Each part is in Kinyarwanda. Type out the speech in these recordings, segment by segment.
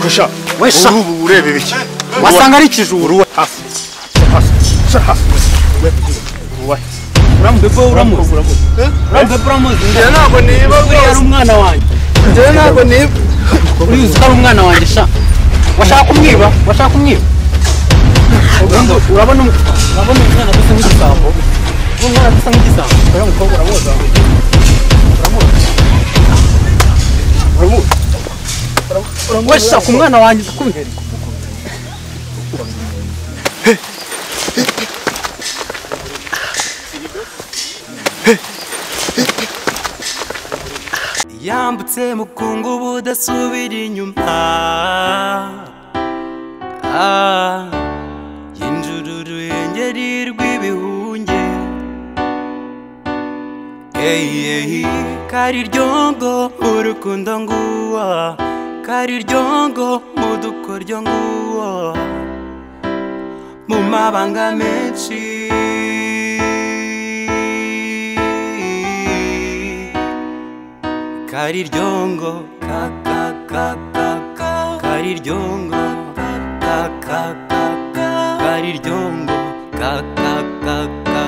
gusha Wesha. ubu urebe biki wasanga ari ikijuru uruwa hafi hafi sha hafi uruwa urambweko uramuzi urambweko uramuzi njye ntabwo niba uriya ari umwana wanjye njye ntabwo niba uriya ko ari umwana wanjye sha washaka kumwiba washaka kumwiba Urumva, urabona um- urabona umwana dusa nk'igisambo umwana dusa nk'igisambo uriya mukobwa uramuzi uramuzi uramuzi washaka umwana wanjye ndakubihereye yambutse mukungu budasubira inyuma Ah, yinjura uruhengeri rw'ibihunge eyi eyi kari ryongo mu rukundo nguwa kari ryongo mu dukoryo nguwa mu mabanga menshi kari ryongo ka ka ka ka ka kari ryongo ka ka ka ka ka kari ryongo ka ka ka ka ka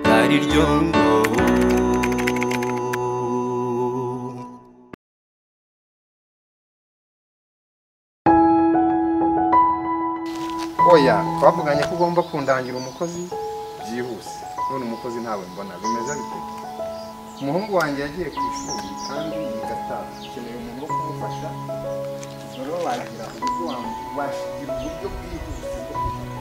kari ryongo oya twavuganye ko ugomba kundangira umukozi byihuse none umukozi ntawe mbona bimeze bite umuhungu wanjye yagiye ku ishuri kandi igataha akeneye umuntu wo kumufasha rero wagira uburyo wam- washigira uburyo bwihuse bwo kumufasha.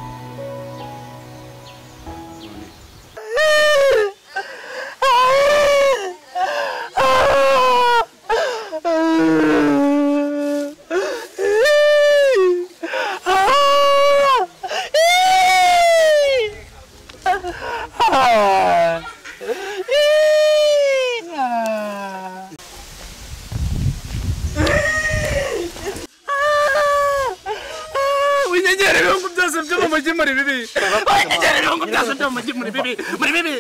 unyenyere ibihugu byose byo mu mujyi muri bibi unyenyere ibihugu byose byo mu mujyi muri bibi muri bibi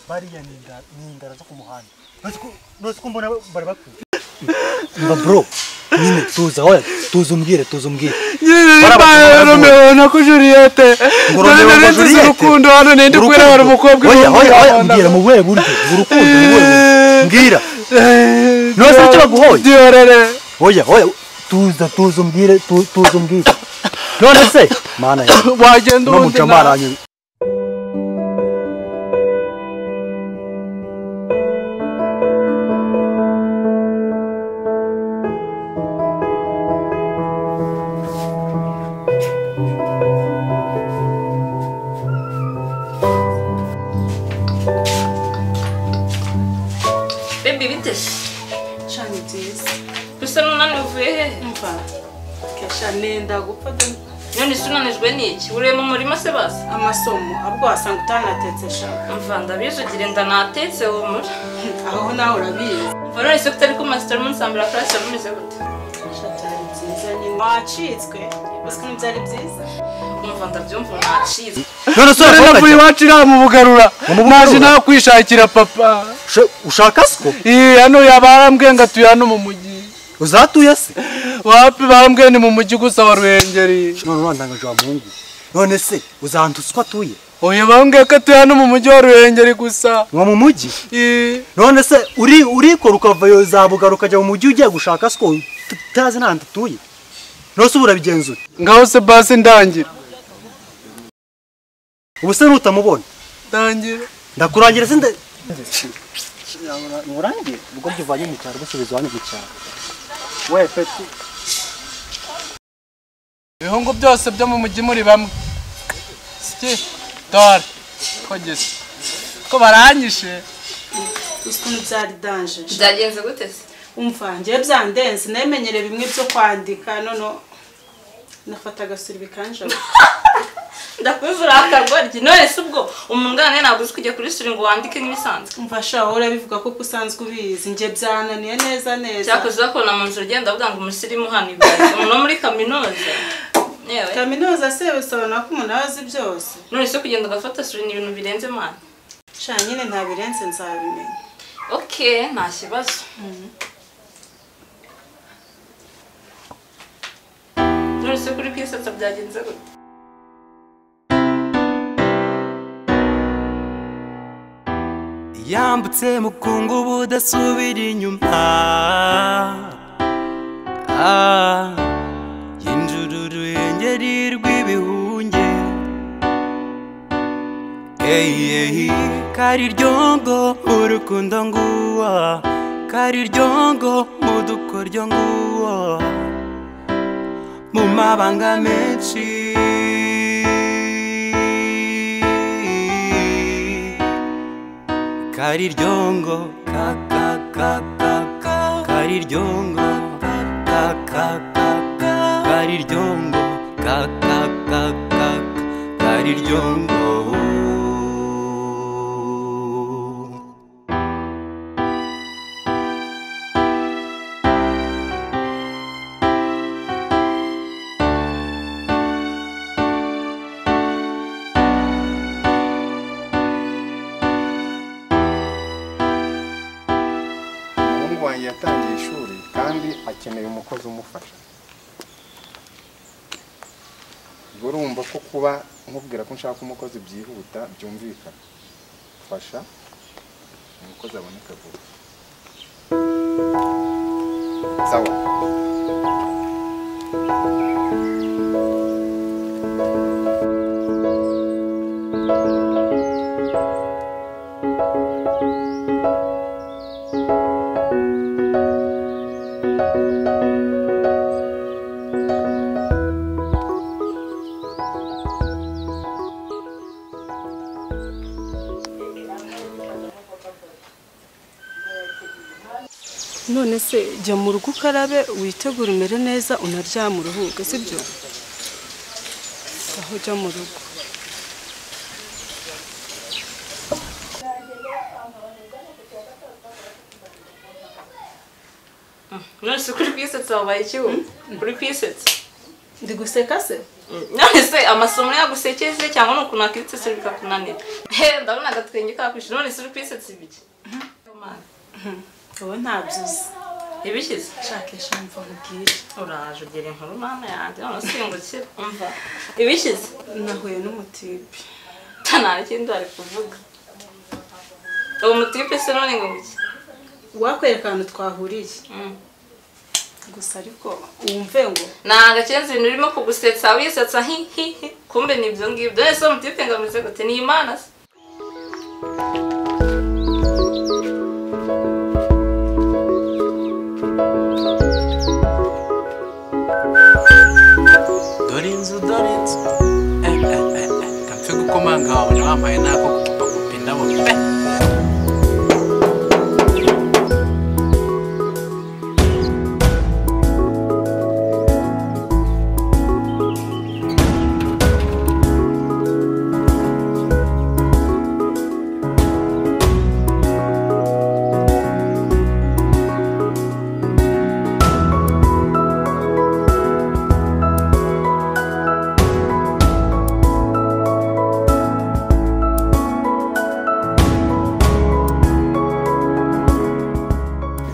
bariya ni inda- ni indara zo ku muhanda Nonse ko- nonse ko mbona bari bakwiye mba bro nyine tuza oya tuza umbwire tuza umbwire nyir'imana romeo na ko juliette none Romeo na nari nzize Juliet? urukundo hano ninde ukwira hari umukobwa oya ibihumbi oya oya y'abana. mbwira mu buhe buryo urukundo ni ubuhe buryo mbwira Nonse icyo baguhoye? Diorere. oya oya tuza tuza umbwire tu- tuza umbwire none se mana yawe wagenda no ubundi mucamara nawe. hanyuma bebi bite shani byiza bisa n'unani uvuye hehe mva kesha nenda gupfa da none isi unanijwe n'iki uriye mu murima se basi amasomo abwo wasanga utanatetse shaka umva ndabizi ugire nda natetse humura aho nawe urabizi umva none se kutari ku masitari munsi ambira karasi yamumeze gute shatari byiza nyine wacitswe uzi ko byari byiza umva ndabyumva nacize none se dore urakora navuye iki? iwacu namubugarura Wamubugarura? naje nawe kwishakira papa Usha- ushaka siko iyi hano yaba arambwiye ngo atuye hano mu mujyi uzatuye se wapi bambwiye ni mu mujyi gusa wa ruhengeri none urandangaje wa muhungu none se uzantuza uko atuye oya bambwiye ko atuye hano mu mujyi wa ruhengeri gusa nko mu mujyi Ii. none se uri urikora ukavayo zabugaruka ukajya mu mujyi ugiye gushaka siko utazi n'ahantu utuye none se ubu urabigenzura ngaho se basi ndangira ubu se nutamubona ndangira ndakurangira se nde- nkurangire ubwo byuvanye mu cyaro busubiza hano mu cyaro we peti ibihungu byose byo mu mujyi muri bamwe siki dore ko gisa ko baranyishe uzi ko byari danje sha. byagenze gute se umva njyewe byandenze nemenyere bimwe byo kwandika none nafata agasuri bikanjabura ndakuzi urakarwa rye none se ubwo umungane ntabwo uzi kujya kuri suri ngo wandike nk'ibisanzwe umva sha wowe urabivuga ko usanzwe ubizi njye byananiye neza neza cyakoze bakubona mu nzu ugenda avuga ngo umusirimu hano ibyaye umuntu wo muri kaminuza yewe kaminuza se bisobanura ko umuntu aba azi byose none se kugenda ugafata suri ni ibintu birenze mani sha nyine ntabirenze nzabimenya okay nta kibazo uturutse kuri kwisetsa byagenze gute yambutse mukungu budasubira inyuma Ah, yinjura uruhengeri rw'ibihunge eyi eyi kari ryongo mu rukundo nguwa kari ryongo mu dukoryo nguwa mu mabanga menshi kari ryongo ka ka ka ka ka kari ryongo ka ka ka ka ka kari ryongo ka ka ka ka ka, kari ryongo umuhungu wanjye yatangiye ishuri kandi akeneye umukozi umufasha ubwo urumva ko kuba nkubwira ko nshaka umukozi byihuta byumvikana fasha umukozi aboneka vuba sawa none se jya mu rugo ukarabe witegure umere neza unaryame uruhuke sibyo aho ujya mu rugo nonese kuri kwisetsa wabaye ikigo kuri kwisetsa ndi guseka se nonese amasomo yagusekeje cyangwa ni ukuntu wakwitsetsa bikakunanira he ndabona agatwenge kakwishyura nonese uri kwisetsa ibiki ubu ntabyizi ibikize shakisha mva nkubwire uraje ugera inkuru mama yanjye none usimbukira umva ibikize nahuye n'umutipe nta kindi wari kuvuga uwo mutipe se none ngo iki wakwereka ahantu twahuriye gusa ariko wumve ngo ni agakenzi ibintu urimo kugusetsa wisetsa hi hi hi kumbe ni ibyo ngibyo ese uwo mutipe ngo ameze gute ni imana se dore inzu dore inzu Eh, eh, eh, eh. kapfe gukomanga wabona wambaye n'ako gupupagupa indabo pe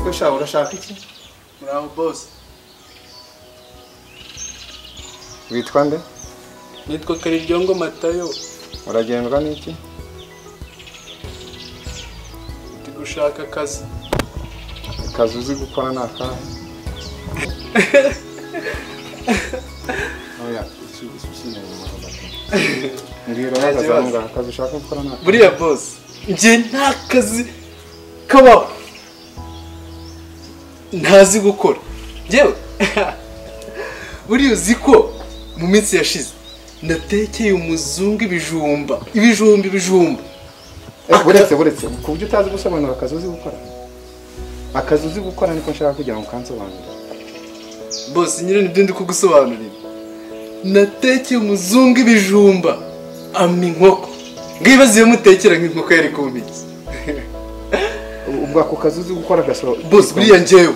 icyo ushaka urashaka iki muraho bose witwa nde nitwa kariryongo matayo uragendwa n'iki ndi gushaka akazi akazi uzi gukora ni akahe oya iki iki ukeneye umuhondo mbwira uhagaze aho ngaho akazi ushaka gukora ni akahe buriya bose njye nta kazi kabaho ntazi gukora njyewe buriya uzi ko mu minsi yashize natekeye umuzungu ibijumba ibijumba ibijumba Eh, buretse buretse ku buryo utazi gusobanura akazi uzi gukora akazi uzi gukora niko nshaka kugira ngo ukansobanurire bose nyine nibyo ndi kugusobanurira natekeye umuzungu ibijumba ama inkoko ngibaze iyo mutekera nk'inkoko yari kumpiki ubwo ako kazi uzi gukora gasobanura bose buriya njyewe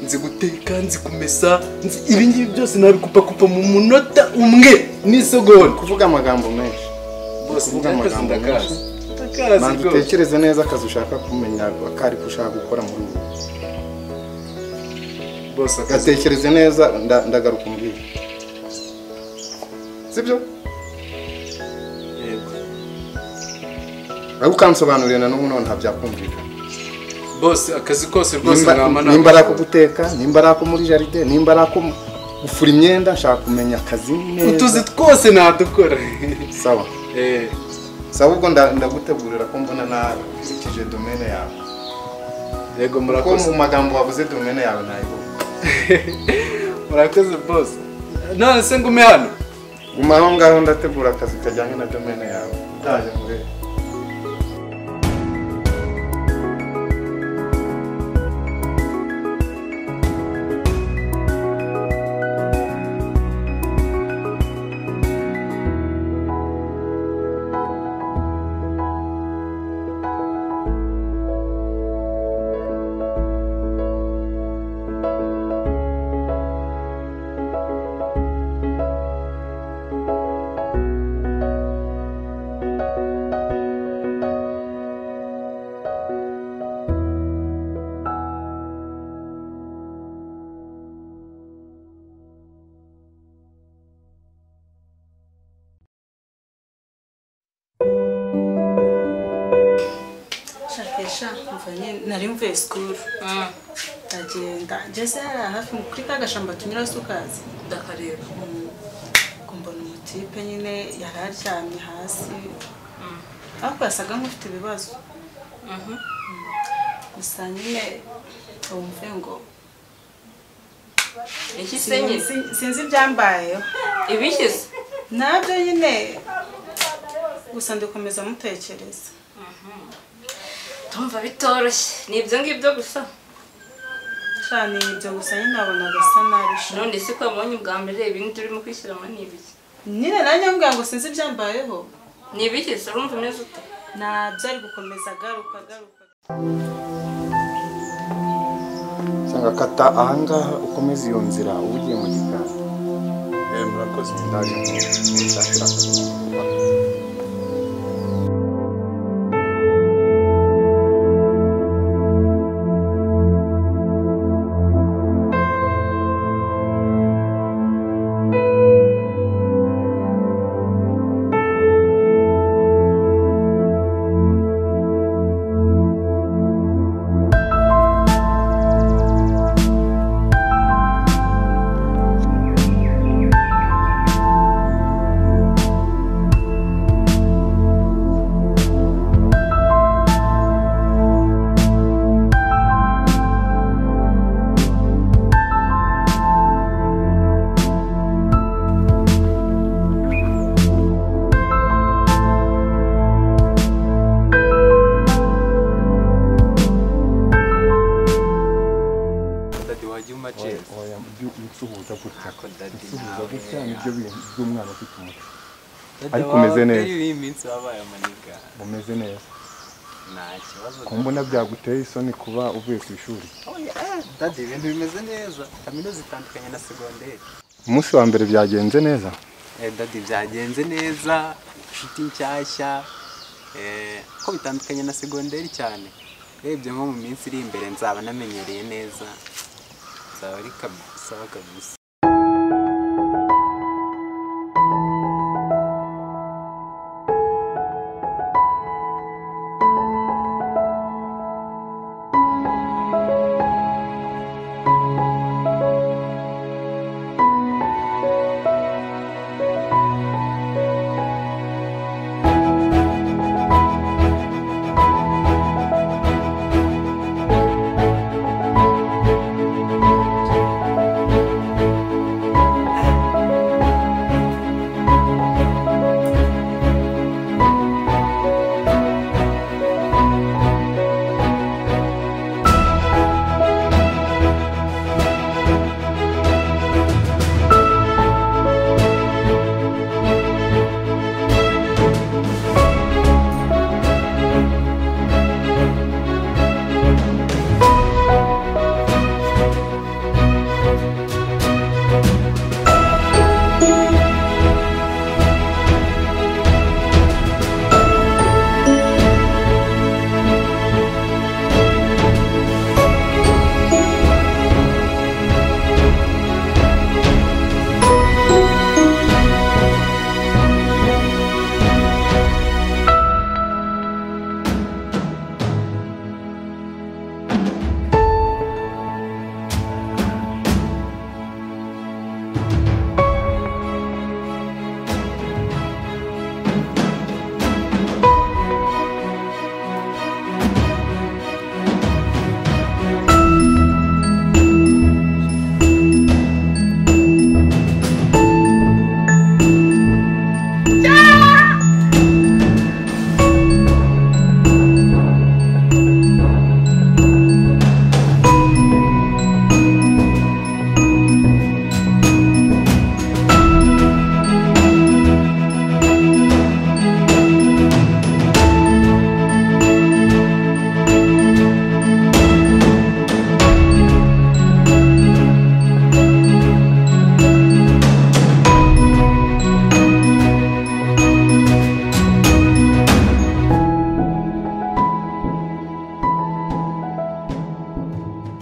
nzi guteka nzi kumesa nzi ibi ngibi byose nabikupakupa mu munota umwe n'isegonda kuvuga amagambo menshi bose Kuvuga njye akazi amagambo ndakazi menshi. ndakazi manza rwose utekereze neza akazi ushaka kumenya akari ko ushaka gukora muri ubu bose akazi gatekereze neza nda- ndagaruka umbwira sibyo ariko ukansobanurira na n'ubu none ntabyakumvikana bose akazi kose rwose nimba nama nimba ari ako guteka nimba ari ako muri jaride nimba ari ako mu- gufura imyenda nshaka kumenya akazi neza utuzi twose nadukora sawa Eh, sawa ubwo nda- ndagutegurira ko mbona nakurikije domene yawe yego kuko murakoze mu magambo wavuze domene yawe nayibona murakoze bose none se ngume hano guma aho ngaho ndategura akazi kajyanye na domene yawe utaje muri shakisha mvanye nari mvuye sikuru ndagenda ngeze hariya hafi kuri ka gashamba tunyura se ukazi ndakareba ubwo mbona umutipe nyine yari aryamye hasi ariko yasaga nk'ufite ibibazo gusa nyine wumve ngo iki senyezi sinzi- sinzi ibyambayeho ibishyize nabyo nyine gusa ndikomeza mutekereza ndumva bitoroshye ni ibyo ngibyo gusa cyane ibyo gusa nyine nabona gasa nabi sha. none se ko wabonye ubwa mbere ibindi urimo kwishyiramo ni ibiki nyine nanjye mbwira ngo sinzi ibyambayeho ni ibiki se urumva umeze ute nabyo ari gukomeza agaruka agaruka nsanga kata ahangaha ukomeza iyo nzira uba ugiye mu gikari murakoze ndaje muri dadi wajya umaceza oya ibyo unsuhuza gutya ako dadi unsuhuza nawe gutya nibyo bintu by'umwana ufite umutwe dadi ariko umeze neza. iyo iyi minsi wabaye amaniga umeze neza nta kibazo ku mbona byaguteye isoni kuba uvuye ku ishuri dadi ibintu bimeze neza kaminuza itandukanye na segonderi umunsi wa mbere byagenze neza Eh, dadi byagenze neza inshuti nshyashya eh, ko bitandukanye na segonderi cyane urebye nko mu minsi iri imbere nzaba namenyereye neza nzaba ari kab- sawa kabisa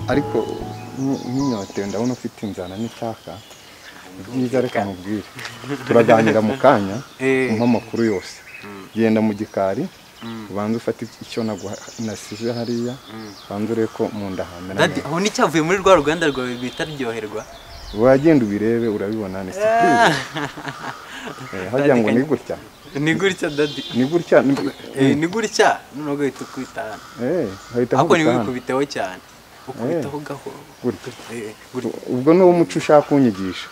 ariko nyi- nyinyotewe ndabona ufite inzara n'icyaka byiza reka mubwire turaganira mu kanya umpa amakuru yose genda mu gikari ubanza ufate icyo naguha- nasize hariya ubanza urebe ko mu nda hamera dadi neza aho nicyavuye muri rwa ruganda rwawe rwita ryoherwa wagenda ubirebe urabibona ni surprise Eh, hagira ngo ni gutya ni gutya dadi ni gutya ni- Eh, ni gutya noneho ugahita ukubitahana eh hahita ariko hagutahana. ntiwikubiteho cyane ukubitaho gahoro gutya Eh, gutya ubwo ni wo muco ushaka kunyigisha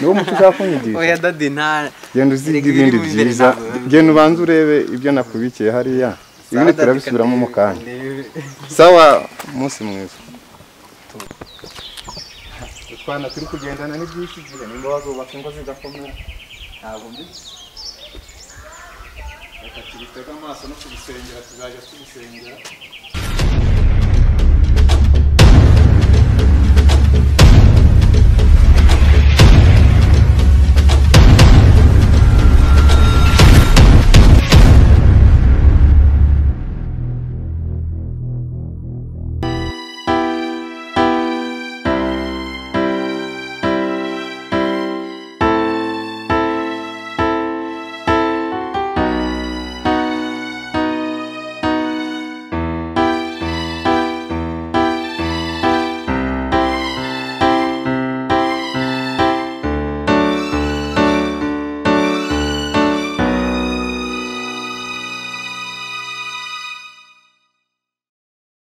ni wo muco ushaka oya kunyigisha dadi nta genda uzige Erega ibindi ibiri mu imbere byiza ntabwo- genda ubanze urebe ibyo nakubikiye hariya ibindi Sawa, Daddy, turabisubiramo mu kanya kandebe. sawa umunsi mwiza utwana turi kugendana ni byinshi igihe nimba wazubaka ingo zigakomera ntabwo mbizi reka tubitege amaso no kubisengera tuzajya tubisengera